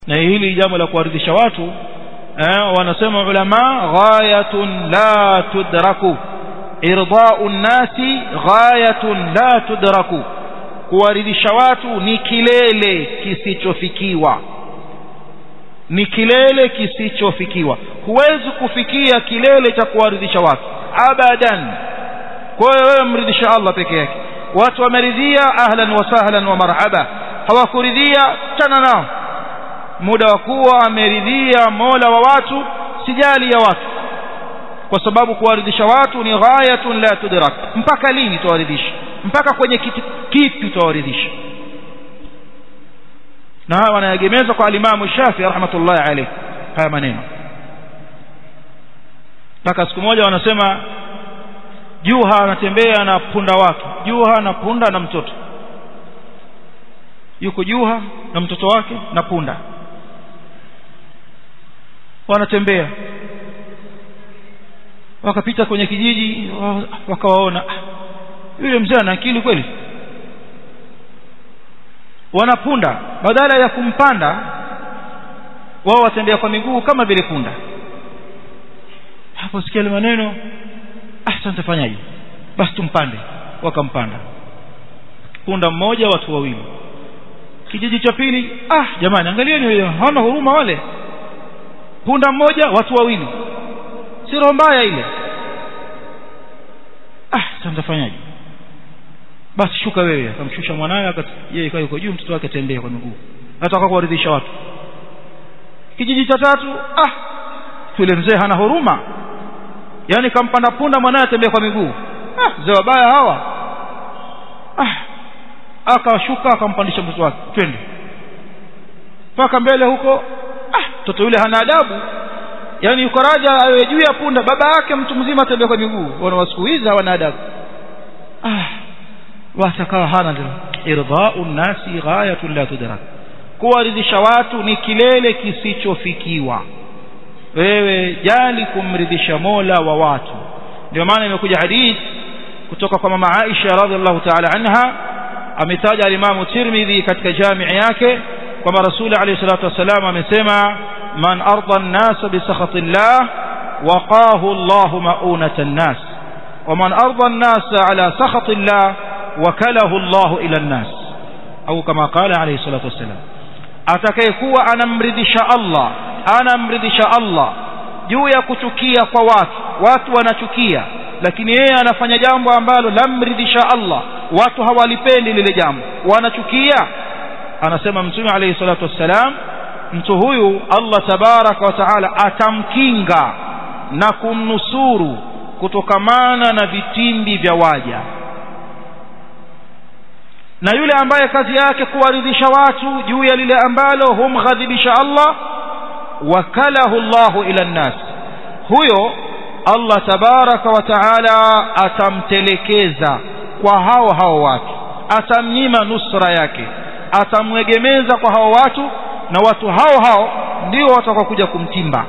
na hili jambo la kuwaridhisha watu eh, wanasema ulama ghayatun la tudraku irdau nnasi ghayatun la tudraku kuwaridhisha watu ni kilele kisichofikiwa ni kilele kisichofikiwa huwezi kufikia kilele cha kuwaridhisha watu abadan kwa hiyo wewe mridhisha Allah peke yake watu wameridhia ahlan wa sahlan wa marhaba hawakuridhia chana nao muda wa kuwa ameridhia mola wa watu sijali ya watu kwa sababu kuwaridhisha watu ni ghayatun la tudrak mpaka lini tuwaridhisha mpaka kwenye kitu kipi tuwaridhisha na haya wanayegemeza kwa alimamu Shafi rahmatullahi alayhi haya maneno mpaka siku moja wanasema Juha anatembea na punda wake Juha na punda na mtoto yuko Juha na mtoto wake na punda wanatembea wakapita kwenye kijiji wakawaona yule mzee ana akili kweli wanapunda badala ya kumpanda wao watembea kwa miguu kama vile punda hapo sikia maneno ah sasa nitafanyaje basi tumpande wakampanda punda mmoja watu wawili kijiji cha pili ah jamani angalieni hawana huruma wale punda mmoja watu wawili si roho mbaya ile ah sasa nitafanyaje basi shuka wewe akamshusha mwanawe yeye ikawa yuko juu mtoto wake atembea kwa miguu nataka kuwaridhisha watu kijiji cha tatu ah yule mzee hana huruma yani kampanda punda mwanawe atembea kwa miguu ah mzee wabaya hawa ah akashuka akampandisha mtoto wake twende mpaka mbele huko ah mtoto yule hana adabu yani yuko raja awe juu ya punda baba yake mtu mzima atembea kwa miguu wana wasiku hizi hawana adabu ah watakawa hana irdha'u nasi ghayatun la tudrak kuwaridhisha watu ni kilele kisichofikiwa wewe jali kumridhisha Mola wa watu ndio maana imekuja hadith kutoka kwa mama Aisha radhiallahu ta'ala anha ametaja al-Imam Tirmidhi katika jamii yake kwamba Rasul alayhi salatu wasallam amesema man arda an-nas bi sakhatillah waqahu Allahu ma'unata an-nas ومن أرضى الناس على سخط الله وكله الله إلى الناس أو كما قال عليه الصلاة والسلام atakayekuwa anamridhisha Allah anamridhisha Allah juu ya kuchukia kwa watu watu wanachukia lakini yeye anafanya jambo ambalo lamridhisha Allah watu hawalipendi lile jambo wanachukia anasema mtume alayhi salatu wassalam mtu huyu Allah tabaraka wa taala atamkinga na kumnusuru kutokamana na vitimbi vya waja na yule ambaye kazi yake kuwaridhisha watu juu ya lile ambalo humghadhibisha Allah wakalahu Allahu ila nnas huyo Allah tabaraka wa taala atamtelekeza kwa hao hao watu atamnyima nusra yake atamwegemeza kwa hao watu na watu hao hao ndio watakaokuja kumtimba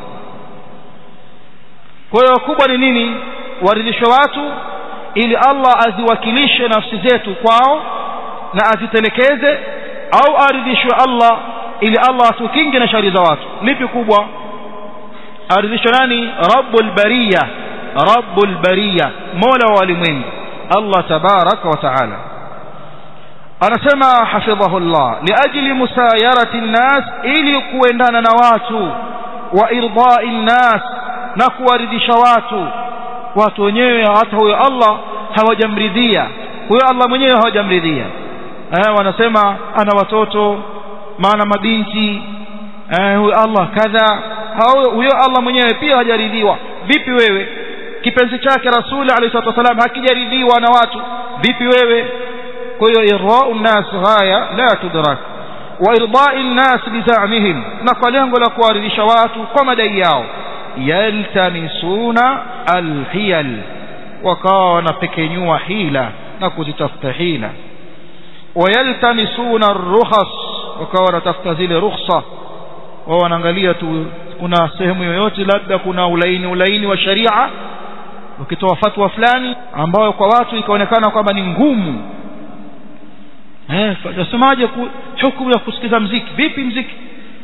kwa hiyo kubwa ni nini waridhishwe watu ili Allah aziwakilishe nafsi zetu kwao na azitelekeze au aridhishwe Allah ili Allah atukinge na shari za watu lipi kubwa aridhishwe nani rabbul bariya rabbul bariya mola wa walimwengu Allah tabaraka wa taala anasema hafidhahu Allah liajli musayarati nnas ili kuendana na watu wa irdai nnas na kuwaridhisha watu watu wenyewe hata huyo Allah hawajamridhia huyo Allah mwenyewe hawajamridhia eh wanasema ana watoto maana mabinti eh huyo Allah kadha huyo Allah mwenyewe pia hajaridhiwa vipi wewe kipenzi chake rasuli alayhi salatu wasalam hakijaridhiwa na watu vipi wewe kwa hiyo irau nnas ghaya la tudrak wa irdai nnas bizamihim na kwa lengo la kuwaridhisha watu kwa madai yao yaltamisuna alhiyal wakawa wanapekenyua hila na kuzitafuta hila wayaltamisuna arrukhas wakawa wanatafuta zile rukhsa wao wanaangalia tu kuna sehemu yoyote labda kuna ulaini ulaini wa sharia ukitoa fatwa fulani ambayo kwa watu ikaonekana kwamba ni ngumu eh nasemaje hukumu ya kusikiza mziki vipi mziki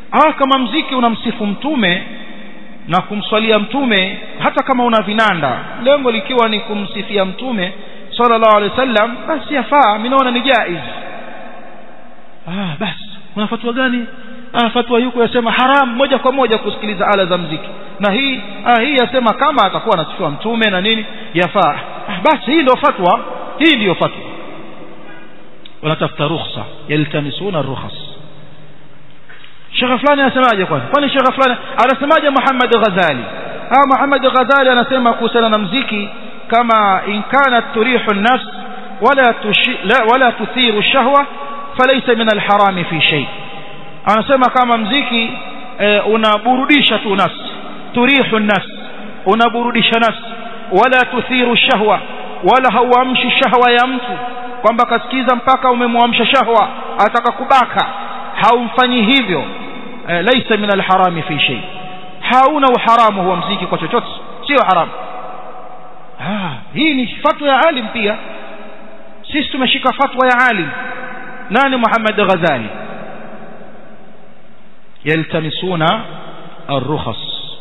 ah kama mziki unamsifu mtume na kumswalia mtume hata kama una vinanda lengo likiwa ni kumsifia mtume sallallahu alaihi wasallam basi yafaa mimi naona ni jaiz ah basi kuna fatwa gani ah fatwa yuko yasema haram moja kwa moja kusikiliza ala za mziki na hii ah hii yasema kama atakuwa anasifiwa mtume na nini yafaa ah, basi hii ndio fatwa hii ndio fatwa wanatafuta rukhsa yaltamisuna rukhas shekhe fulani anasemaje kwani kwani shekhe fulani anasemaje Muhammad Ghazali ah Muhammad Ghazali anasema kuhusiana na mziki kama in kanat turihu an-nafs wala tushi, la, wala tuthiru shahwa falaysa min al-haram fi shay anasema kama mziki e, unaburudisha tu nafsi turihu an-nafs unaburudisha nafsi wala tuthiru shahwa wala hauamshi shahwa ya mtu kwamba kasikiza mpaka umemwamsha shahwa ataka kubaka haumfanyi hivyo e, laisa min alharami fi shay hauna uharamu huwa mziki kwa chochote sio haramu ah hii ni fatwa ya alim pia sisi tumeshika fatwa ya alim nani Muhammad Ghazali yaltamisuna الرخص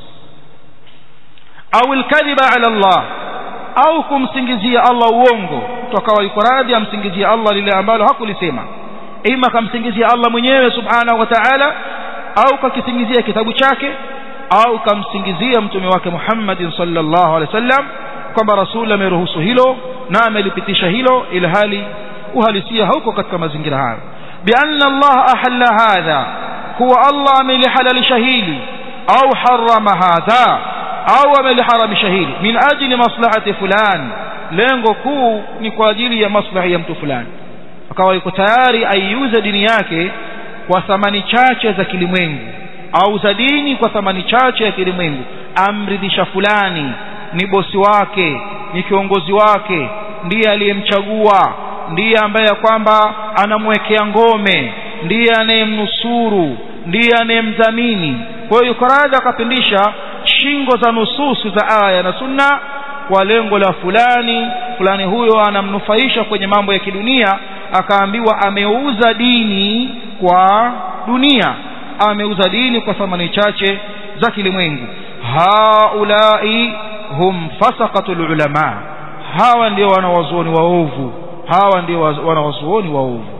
au alkadhiba ala Allah au kumsingizia Allah uongo tukawa yuko radhi amsingizia Allah lile ambalo hakulisema ima kamsingizia Allah mwenyewe subhanahu wa ta'ala au kakisingizia kitabu chake au kamsingizia mtume wake Muhammad sallallahu alaihi wasallam kwamba rasul ameruhusu hilo na amelipitisha hilo ila hali uhalisia hauko katika mazingira hayo bianna Allah ahalla hadha huwa Allah amelihalalisha hili au harama hadha au ameliharamisha hili min ajli maslahati fulani lengo kuu ni kwa ajili ya maslahi ya mtu fulani akawa yuko tayari aiuze dini yake kwa thamani chache za kilimwengu au za dini kwa thamani chache ya kilimwengu amridhisha fulani ni bosi wake ni kiongozi wake ndiye aliyemchagua ndiye ambaye kwamba anamwekea ngome ndiye anayemnusuru ndiye anayemdhamini kwa hiyo yuko radhi akapindisha shingo za nususu za aya na sunna kwa lengo la fulani fulani huyo anamnufaisha kwenye mambo ya kidunia akaambiwa ameuza dini kwa dunia ameuza dini kwa thamani chache za kilimwengu haulai hum fasaqatul ulama hawa ndio wanawazuoni waovu hawa ndio wanawazuoni waovu